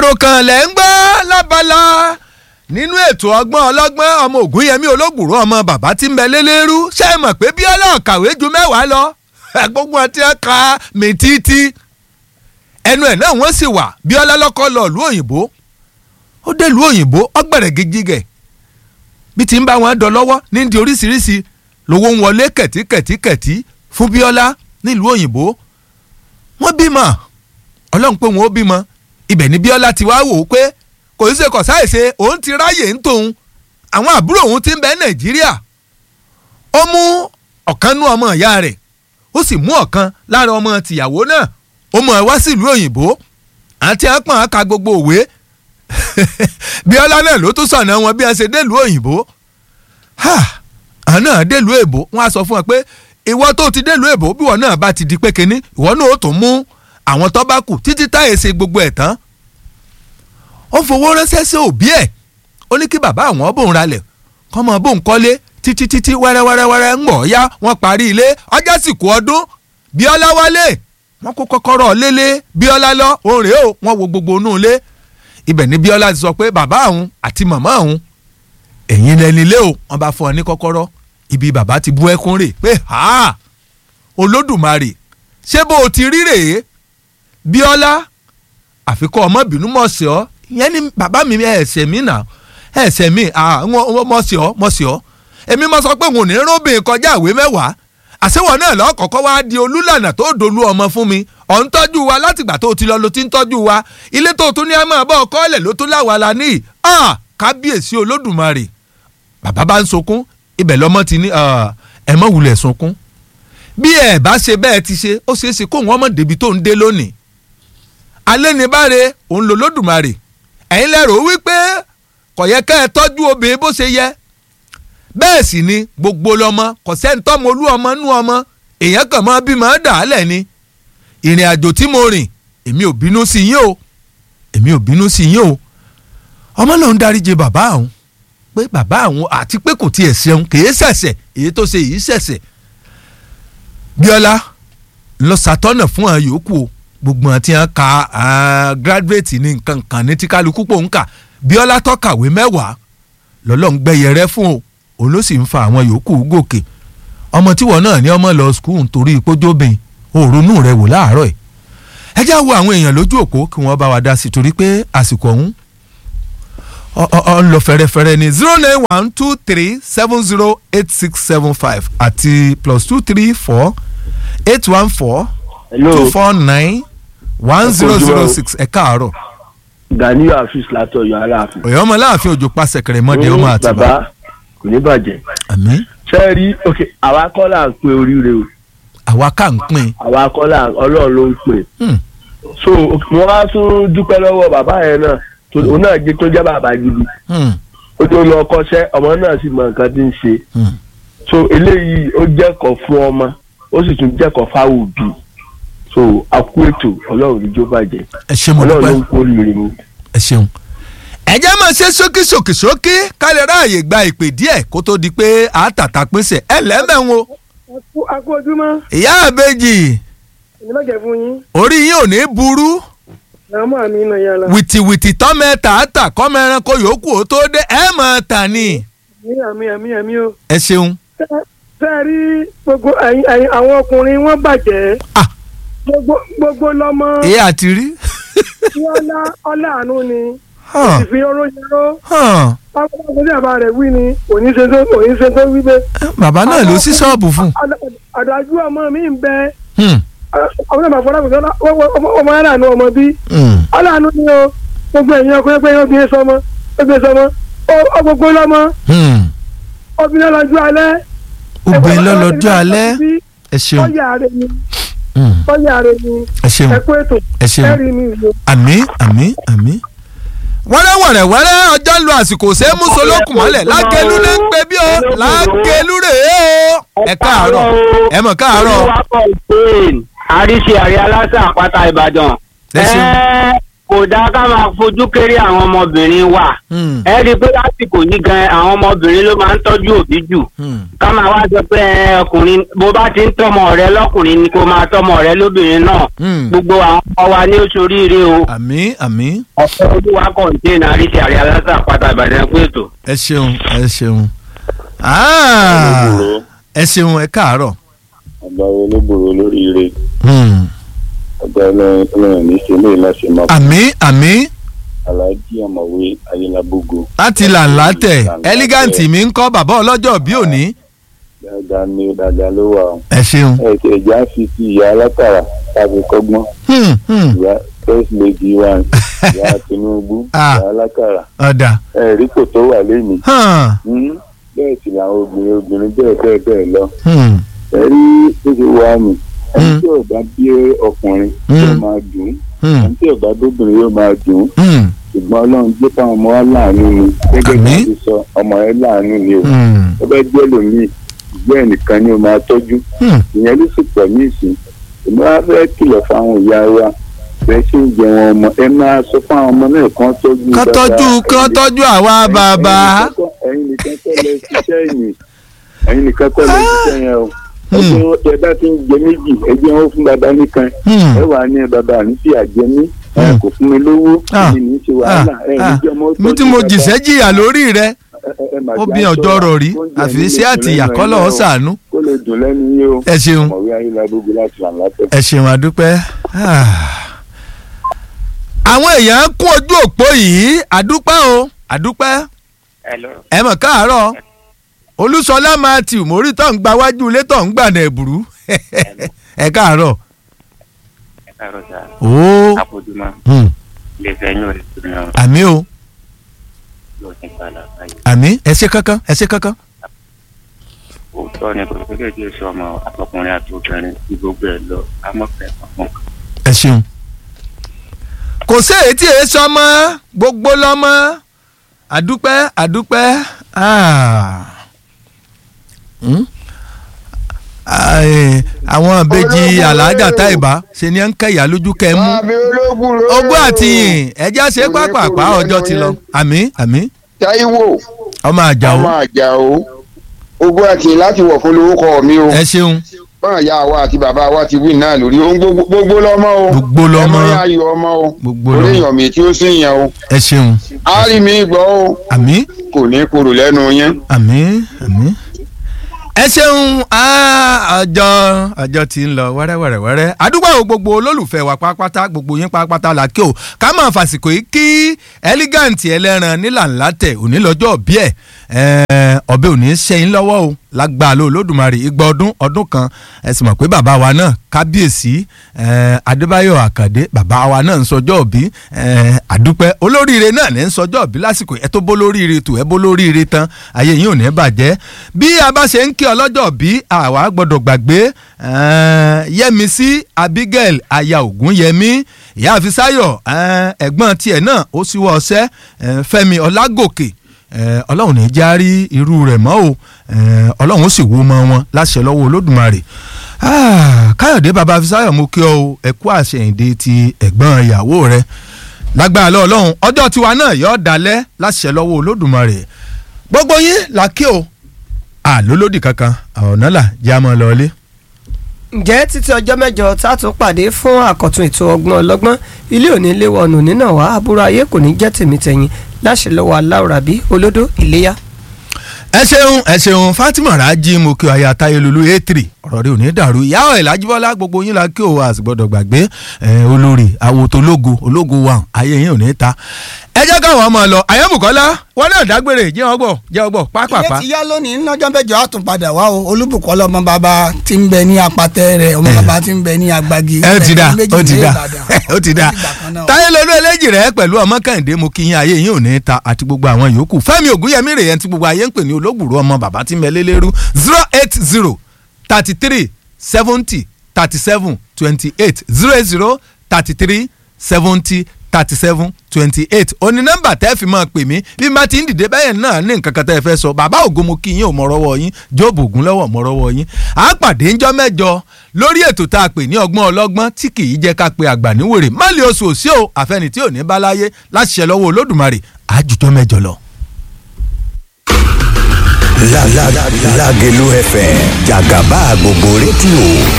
àròkàn lẹ̀ ń gbọ́ lábala nínú ètò ọgbọ́n ọlọ́gbọ́n ọmọ ògúnyẹmí olóògùrọ̀ ọmọ bàbá tí ń bẹ lélẹ́rú ṣé ẹ mọ̀ pé bíọ́lá ọ̀kàwé ju mẹ́wàá lọ gbogbo wọn ti ń ka mi títí ẹnu ẹ̀ náà wọ́n sì wà bíọ́lá lọ́kọ́ lọ ìlú òyìnbó ó dé ìlú òyìnbó ọgbẹ̀rẹ̀ gíjígẹ̀ bí ti ń bá wọn dọ lọ́wọ́ ní di oríṣiríṣi lówó ń wọlé kẹ̀tíkẹ̀tíkẹ̀tí fún bíọ́lá nílùú òyìnbó wọ́n bímọ ọlọ́run pé wọn ó bímọ ibẹ̀ ni bíọ́lá ti wá wò ó pé kò í ṣe kọ̀ sáìṣe òun ti ráyè ń tòun àwọn àbúrò òun ti ń bẹ nàìjíríà ó mú ọ̀kan nú ọmọ ìyá rẹ̀ ó sì mú ọ̀kan lára ọmọ tìyàwó náà ó mú ẹ wá sílùú òyìnbó àti àpọ̀n àka gbogbo òwe bíọ́lá náà ló tún sọ̀nà wọn bí wọ́n ṣe délùú òyìnbó àná délùú èbó wọ́n á sọ fún ẹ pé ìwọ tó ti délùú èbó bí wọn náà bá ti di pé kínní ìwọ náà ó tún mú àwọn tó bá kù títí táyé ṣe gbogbo ẹ̀ tán ó fowó ránṣẹ́ sí òbí ẹ̀ ó ní kí bàbá àwọn bòun ralẹ̀ kọ́mọ bòun kọ́lé títí títí wẹ́rẹ́wẹ́rẹ́wẹ́rẹ́ ń gbọ̀ ya wọ́n parí ilé ọjọ́ sì kú ọdún bíọ́lá wálé wọ́n kó kọ́kọ́rọ́ lélẹ̀ bíọ́lá lọ òun rèé o wọ́n wo gbogbo inú ilé ibẹ̀ ni bíọ́lá ti sọ pé bàbá àwọn àti màmá àwọn ẹ̀yin lẹni ilé o wọ́n bá fún ọ ní kọ́kọ́rọ́ ibi bàbá ti bú ẹkún rè pé ha olódùmarè ṣé bó o ti rí rèé bíọ́lá àfikún ọmọbìnú mọ̀ sí ọ ìyẹn ni bàbá mi ẹ̀sẹ̀ mi nà ẹ̀sẹ̀ mi mọ̀ sí ọ mọ̀ sí ọ èmi mọ̀ sọ pé òun ò ní róbìn kọjá ìwé mẹ́wàá àṣewọ̀ náà lọ́kọ̀ọ́kọ́ wá di olúlànà tó dolú ọmọ fún mi ọ̀ ń tọ́jú wa látìgbà tó ti lọ ló ti ń tọ́jú wa ilé tó tún ní ẹ máa bọ́ ọkọ ọ̀lẹ̀ ló tún láwa la ní kábíyèsí olódùmarè bàbá bá ń sunkún ibẹ̀ lọ́mọ ti ní ẹ mọ̀ wulẹ̀ sunkún bí ẹ bá ṣe bẹ́ẹ̀ ti ṣe ó ṣeé ṣe kóun ọmọ débi tó ń dé lónìí alẹ́ ní báre òun lò lódùmarè ẹ̀yin lẹ́rọ wípé kò yẹ ká ẹ tọ́jú obìnrin bó ṣe yẹ bẹ́ẹ̀ sì ni gbogbo lọ́mọ kò sẹ́ńtọ́mọ olú ọmọ nú ọmọ èèyàn kàn máa bímọ dà á lẹ̀ ni ìrìn àjò tí mo rìn èmi ò bínú sí yín o èmi ò bínú sí yín o ọmọ lòun dáríje bàbá àwọn pé bàbá àwọn àti pé kò tiẹ̀ ṣeun kì í ṣẹ̀ṣẹ̀ èyí tó ṣe yìí ṣẹ̀ṣẹ̀ bíọ́lá lọ ṣàtọ́nà fún àwọn yòókù o gbogbo àti hàn ka graduate ní nǹkan kan ní tí kálukú pò ń kà bíọ́lá tọ́kàwé mẹ́wàá lọ́lọ́run gbẹ́yẹ rẹ́ fún o òun ló sì ń fa àwọn yòókù gòkè ọmọ tíwọ náà ní ọmọ lọ skul nítorí ìpójóbìn òrónú rẹ wò láàárọ̀ ẹ̀ ẹ já wo àwọn èèyàn lójú òpó kí wọ́n bá wa dá sí torí pé àsìkò ọ̀hún ọ ń lọ fẹ́rẹ́fẹ́rẹ́ ní zero nine one two three seven zero eight six seven five àti plus two three four eight one four two four nine one zero zero six ẹ káàárọ̀. Ganiyu Afis látọ̀yọ̀ aláàfin. ọ̀yọ́ ọmọ láàfin òjò pa sẹ̀kẹ̀rẹ̀ mọ́dé ọmọ àtìbá. bàbá kò ní bàjẹ́. àmín. ṣé ẹ rí ok àwa kọ́ là ń pe oríire o. àwa ká ń pín. àwa kọ́ là ọlọ́run ló ń pè. so mo wá tún dúpẹ́ lọ́wọ́ bàbá yẹn náà òun náà jẹ́ tó jẹ́ bàbá gidi. ó tó lọ kọ́ṣẹ́ ọmọ náà sì mọ nǹkan tí ń ṣe. so eléyìí ó jẹ́kọ̀ọ́ fún ọmọ ó sì tún jẹ́kọ̀ọ́ fáwọn òbí so akú ètò ọlọ́run ìjó bàjẹ́ ẹ ṣe mo dúpẹ́ ọlọ́run ló ń kó rire mu. ẹ ṣeun. ẹ jẹ́ máa ṣe ṣókí ṣókí ṣókí ká lè ráàyè gba ìpè díẹ̀ kó tó di pé àtàtà pèsè ẹ lẹ́mẹ̀wọ̀n. akú ojúmọ́. ìyá àbèjì ìnìbàjẹ́ fún yín. orí yín ò ní burú àmọ́ àmì iná yàrá. wìtìwìtì tọ́mẹ tààtà kọ́mọ ẹranko yòókù ó tó dé ẹ mọ̀ tà ní. àmì àmì àmì àmì o. ẹ ṣeun. fẹ́ẹ́ rí gbogbo àwọn ọkùnrin wọn bàjẹ́. ah gbogbo gbogbo lọmọ. èyí àti rí. tí ọlá ọlá àánú ni. ìfi oró yẹró. pápá tí bàbá rẹ̀ wí ni òní ṣe tó òní ṣe tó wí bẹ́ẹ̀. bàbá náà ló sí ṣọ́ọ̀bù fún. àdájú ọmọ mi ń bẹ. ọmọ náà fọlá kùsọ́ ọmọ aláàánú ọmọ bí. aláàánú ni o gbogbo ẹ̀yin ọkùnrin pé obìnrin sọmọ obìnrin sọmọ ó gbogbo lọmọ. obìnrin lọ́jọ́ alẹ́. obìnrin lọ́jọ́ alẹ́ ẹ ṣeun ọ̀yà rẹ̀ ni ọ̀yà rẹ̀ ni ẹ ṣeun ẹ̀kú ètò ẹ ṣeun ẹ̀rí mi ìlú. àmín àmín àmín. wẹ́rẹ́ wẹ̀rẹ̀ wẹ́rẹ́ ọjọ́ ń lo àsìkò ṣé é mú solókùn mọ́lẹ̀ lágẹ̀lú ní ń pe bí o lágẹ̀lú rè é o. ẹ káàárọ̀ ẹ mọ̀ káàárọ̀. àríṣe àrí aláṣà àpáta ìbàdàn. ẹ ṣeun. kò kò dáa ká máa fojú kéré àwọn ọmọbìnrin wa Hmm. ẹ rí i pé lásìkò yìí gan àwọn ọmọbìnrin ló máa ń tọ́jú òbí jù Hmm. ká máa wá sọ pé ẹ, ọkùnrin bó bá ti ń tọmọ rẹ lọkùnrin ni kó máa tọmọ rẹ lóbìnrin náà Hmm. gbogbo àwọn ọmọ wa ní oṣù oríire o àmì àmì ọ̀pọ̀ olúwa kọ̀ǹtẹ́nà àríṣe àrí aláṣà pátá ìbàdàn pé ètò. ẹ ṣeun ẹ ṣeun Ah, ẹ ṣeun ẹ káàárọ̀. ọba olóbòrò olóríire Hmm. ọba ọlọ́run ní ṣe lè láṣẹ máa àmì àmì aláàjì ọ̀mọ̀wé ayélujábógo láti làǹlà tẹ̀ ẹ́lígáǹtì mi ń kọ́ bàbá ọlọ́jọ́ bí òní. dáadáa ní dáadáa ló wà ó ẹ ṣeun. ẹ ti ẹja fi ti ìyá alákàrà tàbí kọ́gbọ́n Hmm, hmm. ìyá first lady wa ìyá tinubu Ah. ìyá alákàrà ọ̀dà. ẹ rí kò tó wà lẹ́yìn Hàn, bẹ́ẹ̀ sì làwọn obìnrin obìnrin bẹ́ẹ̀ bẹ́ẹ̀ bẹ́ẹ̀ lọ hmm, ẹ rí bó ṣe wà mí ẹni Mm. tí ò bá bí ọkùnrin Mm. yóò máa dùn ún hmm, ẹni tí ò bá bóbìnrin yóò máa dùn ún hmm, ṣùgbọ́n ọlọ́run jẹ́ káwọn ọmọ wa láàánú ni gẹ́gẹ́ bí Àmín. wọ́n ti sọ ọmọ ẹ láàánú ni o hmm, ó bẹ́ẹ̀ jẹ́ lòmíì ìgbẹ́ ẹnìkan ni o máa tọ́jú hmm. ìyẹn ló sì pọ̀ ní ìsìn ìmọ̀ wa fẹ́ kìlọ̀ fáwọn ìyá wa bẹ́ẹ̀ ṣe ń jẹ wọn ọmọ ẹ máa sọ fáwọn ọmọ náà kán tọ́jú kán tọ́jú kán tọ́jú àwa bàbá. ẹ̀yin nìkan kọ́ lẹ ṣiṣẹ́ ẹ̀yìn ẹ̀yin nìkan kọ́ lẹ ṣiṣẹ́ yẹn o Hmm. ẹgbẹ́ ẹ bá ti ń jẹ méjì ẹgbẹ́ wọn fún bàbá nìkan Hmm. ẹ wà ní bàbá àní sí àjẹmí ẹ Hmm. kò fún mi lówó Ah. èmi ní í ṣe wàhálà ẹ ní Ah, jẹ́ ọmọ mi tí mo jìṣẹ́ jìyà lórí rẹ ó bí ọjọ́ rọ̀ rí àfi sí àtìyà kọ́lọ̀ ó ṣàánú. kó lè dùn lẹ́nu yín o ẹ ṣeun ọmọwé ayélujára láti ràn látẹ̀. ẹ ṣeun àdúpẹ́. Ah. àwọn èèyàn kún ojú òpó yìí àdúpẹ́ o àdúpẹ́ ẹ mọ̀ káàárọ̀ olúṣọlá matthew mórí tó ń gba wájú ilé tó ń gbà nà ẹ̀bùrú ẹ káàárọ̀. ooo àpòjùmọ̀ hmm, lè fẹ́ yín òní tó náà àmì o yóò ní padà báyìí. àmì ẹ ṣe kankan ẹ ṣe kankan. òótọ́ ni kò sí kéde sọ ọmọ àtọkùnrin àti obìnrin tí gbogbo ẹ̀ lọ amọ̀fẹ́ ọ̀pọ̀ ẹ ṣeun. kò sí èyí tí èyí sọmọ gbogbo lọmọ àdúpẹ́ àdúpẹ́ ah. Hmm? Ah, eh, àwọn ìbejì aláàjà táìbá ṣe ni ẹ ń kẹyà lójú kẹ mú àbí ológun ló. ogún àti yìn ẹjẹ ṣe pápápá ọjọ́ ti lọ àmì àmì Táíwò ọmọ àjàó ọmọ àjà o ogún àti láti wọ̀ fún lórúkọ mi o ẹ ṣeun bọ́n ìyá wa àti bàbá wa ti wí náà lórí ohun gbogbo gbogbo lọ́mọ o Gbogbo lọmọ. ẹmọ yá yọ ọmọ o Gbogbo orí lọmọ. èèyàn mi tí ó sì yàn o ẹ ṣeun á rí mi gbọ́ o àmì kò ní korò lẹ́nu yẹn. àmì àmì. ẹ ṣeun ah, ọjọ́ ọjọ́ ti ń lọ wẹ́rẹ́wẹ́rẹ́wẹ́rẹ́ àdúgbò àwọn gbogbo olólùfẹ́ wa pátápátá gbogbo yín pátápátá la kí o ká máa fàsìkò yìí kí ẹlígàǹtì ẹlẹ́ran nílànlá tẹ̀ òní lọ́jọ́ bí ẹ̀ ọbẹ̀ òní ṣẹ́yìn lọ́wọ́ o lágbàá ló lódùmarè igba ọdún ọdún kan ẹ sì mọ̀ pé bàbá wa náà kábíyèsí eh, adébáyọ̀ àkàdé bàbá wa náà ń sọjọ́ òbí eh, àdúpẹ́ olóríire náà ní ń sọjọ́ òbí lásìkò ẹ tó bó lóríire tù ẹ bó lóríire tán ayé yín ò ní bàjẹ́ bí a bá ṣe ń kí ọlọ́jọ́ òbí àwa gbọ́dọ̀ gbàgbé eh, yẹmisí abigail aya ògúnyẹmí ìyá àfisáyọ̀ eh, ẹ̀gbọ́n tiẹ̀ náà ó síwọ́ ọṣẹ́ eh, fẹ́mi ọlágòkè Eh, ọlọ́run ní já rí irú rẹ̀ mọ́ o eh, ọlọ́run ó sì wo ọmọ wọn láṣẹ lọ́wọ́ olódùmarè Ah, káyọ̀dé baba fisayo mo kí ọ o ẹ kú àṣẹyìndé ti ẹ̀gbọ́n ìyàwó rẹ lágbára lọ ọlọ́run ọjọ́ tiwa náà yọ dalẹ̀ láṣẹ lọ́wọ́ olódùmarè gbogbo yín là kí o àlólódì kankan ọ̀nà là já mọ́ lọ́ọ́lé. ǹjẹ́ títí ọjọ́ mẹ́jọ tá a tún pàdé fún àkọ́tún ètò ọgbọ́n ọlọ́gbọ́n ilé òní léwọ̀nù nínà wá àbúrò ayé kò ní jẹ́ tèmi tẹ̀yìn láṣẹ lọ́wọ́ aláwòrábí olódó ìléyà. ẹ ṣeun ẹ ṣeun fatima raji mo kí aya tayelulu a3 ọ̀rọ̀ rẹ ò ní dàrú ìyá ẹ̀ lájúbọ́lá gbogbo yín la kí o a sì gbọ́dọ̀ gbàgbé ẹ, olórí àwòtò ológo ológo wa ayé yín ò ní ta ẹ jẹ́ káwọn ọmọ lọ àyẹ̀bùkọ́lá wọn náà dágbére jẹ́ ọgbọ̀ jẹ́ ọgbọ̀ pápápá. ilé ti yá lónìí lọ́jọ́ mẹ́jọ á tún padà wá o olúbùkọ́lá ọmọ bàbá tí ń bẹ ní apatẹ rẹ̀ ọmọ bàbá tí ń bẹ ní agbági. ẹ ti da méjì ó ti ní da Ìbàdàn. ó ti da Ó dìgbà kan náà o. táyé lolú eléjì rẹ pẹ̀lú ọmọ kẹ́hìndé mo kí yín ayé yín ò ní ta àti gbogbo àwọn yòókù fẹ́mi ògúnyẹmí rèé tí gbogbo ayé ń pè ní olóògbòrò ọmọ bàbá tí mẹ́lẹ́lẹ́rú zero eight zero thirty three seventy thirty seven twenty eight zero eight zero thirty three seventy thirty seven twenty eight oní nọ́mbà tẹ́ fi máa pè mí bí má ti ń dìde bẹ́yẹn náà ní nǹkan kan tẹ́ ẹ fẹ́ sọ bàbá ògo mo kí yín ò mọ rọ́wọ́ yín jóòbù ògùn lọ́wọ́ mọ rọ́wọ́ yín à á pàdé ńjọ́ mẹ́jọ lórí ètò tá a pè ní ọgbọ́n ọlọ́gbọ́n tí kì í jẹ́ ká pe àgbà níwèrè má lè oṣù òsì o àfẹni tí ò ní bá láyé láti ṣe lọ́wọ́ olódùmarè àjùjọ́ mẹ́jọ lọ. Lágẹ̀lú FM jàgàbá gbogbo rédíò